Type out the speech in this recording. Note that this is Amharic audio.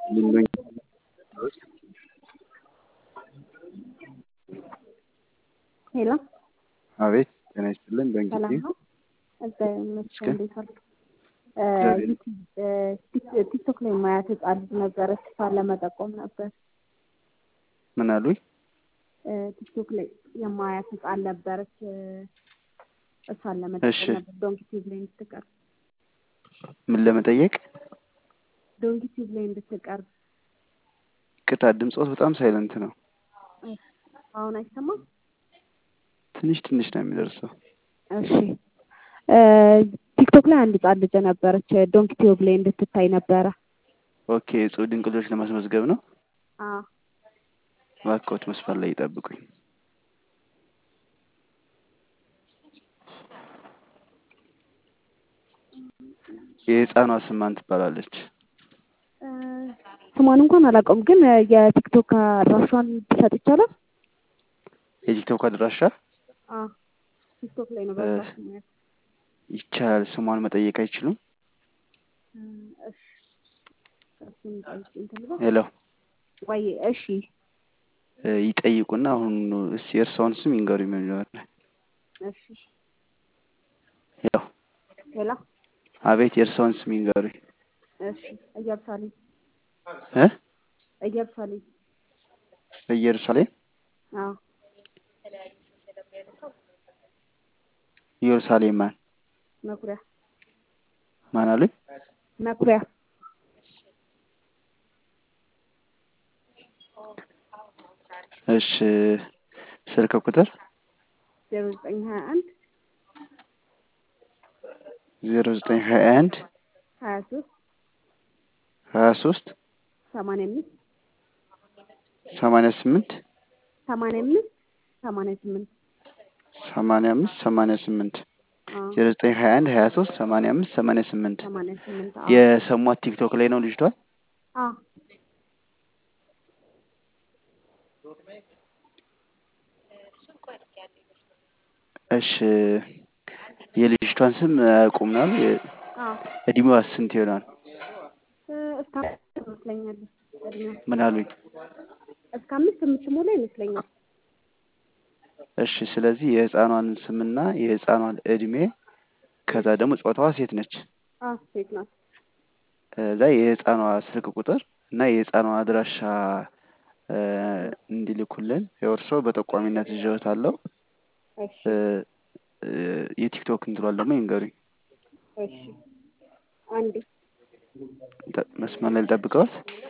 ሊሎኝ ሄሎ አቤት ጤና ይስጥልን። በእንግዲህ ሰላም ነው? እግዚአብሔር ይመስገን። ይመስገን። እንዴት አሉ? እግዚአብሔር ቲክቶክ ላይ ማያት ህጻን ልጅ ነበረች። እሷን ለመጠቆም ነበር። ምን አሉኝ? ቲክቶክ ላይ የማያት ህጻን ነበረች። እሷን እሺ። ለመጠቆም ነበር። ዶንኪ ቲዩብ ላይ እንድትቀርብ ምን ለመጠየቅ? ዶንኪ ቲዩብ ላይ እንድትቀርብ። ቅጣ ድምፆት በጣም ሳይለንት ነው። አሁን አይሰማም? ትንሽ ትንሽ ነው የሚደርሰው። እሺ ቲክቶክ ላይ አንድ ህጻን ልጅ ነበረች። ዶንኪ ቲዩብ ላይ እንድትታይ ነበረ። ኦኬ እጹብ ድንቅ ልጆች ለማስመዝገብ ነው። አዎ እባክዎት መስመር ላይ ይጠብቁኝ። የህፃኗ ስም ማን ትባላለች? ስሟን እንኳን አላውቀውም፣ ግን የቲክቶክ አድራሿን ብሰጥ ይቻላል? የቲክቶክ አድራሻ አዎ ቲክቶክ ላይ ነው በብዛት ማያት። ይቻላል። ስሟን መጠየቅ አይችሉም? እሺ እሱን ጠይቄ እንትን ልበል? ሄሎ ወይ እሺ እ ይጠይቁና አሁን እስኪ የእርስዎን ስም ይንገሩኝ መጀመሪያ። እሺ ሄሎ ሄሎ አቤት የእርስዎን ስም ይንገሩኝ። እሺ ኢየሩሳሌም እ ኢየሩሳሌም በኢየሩሳሌም አዎ ኢየሩሳሌም ማን መኩሪያ ማን አሉኝ? መኩሪያ እሺ ስልክ ቁጥር ዜሮ ዘጠኝ ሀያ አንድ ዜሮ ዘጠኝ ሀያ አንድ ሀያ ሶስት ሀያ ሶስት ሰማንያ አምስት ሰማንያ ስምንት ሰማንያ አምስት ሰማንያ ስምንት ሰማንያ አምስት ሰማንያ ስምንት አዎ ዜሮ ዘጠኝ ሀያ አንድ ሀያ ሶስት ሰማንያ አምስት ሰማንያ ስምንት ሰማንያ ስምንት አዎ የሰሟት ቲክቶክ ላይ ነው ልጅቷ? አዎ እሺ የልጅቷን ስም አያውቁም ነው? የ- አዎ እድሜዋ ስንት ይሆናል? እ እስከ አምስት ይመስለኛል እድሜዋ ምን አሉኝ? እስከ አምስት የምትሞላ ይመስለኛል። እሺ ስለዚህ የህፃኗን ስምና የህፃኗን እድሜ ከዛ ደግሞ ጾታዋ ሴት ነች። አዎ ሴት ናት። ከዛ የህፃኗ ስልክ ቁጥር እና የህፃኗ አድራሻ እ እንዲልኩልን የእርሶ በጠቋሚነት ይዤዎታለሁ። እሺ እ እ የቲክቶክ እንትኗን ደግሞ ይንገሩኝ። እሺ አንዴ ጠ- መስመር ላይ ልጠብቀዎት?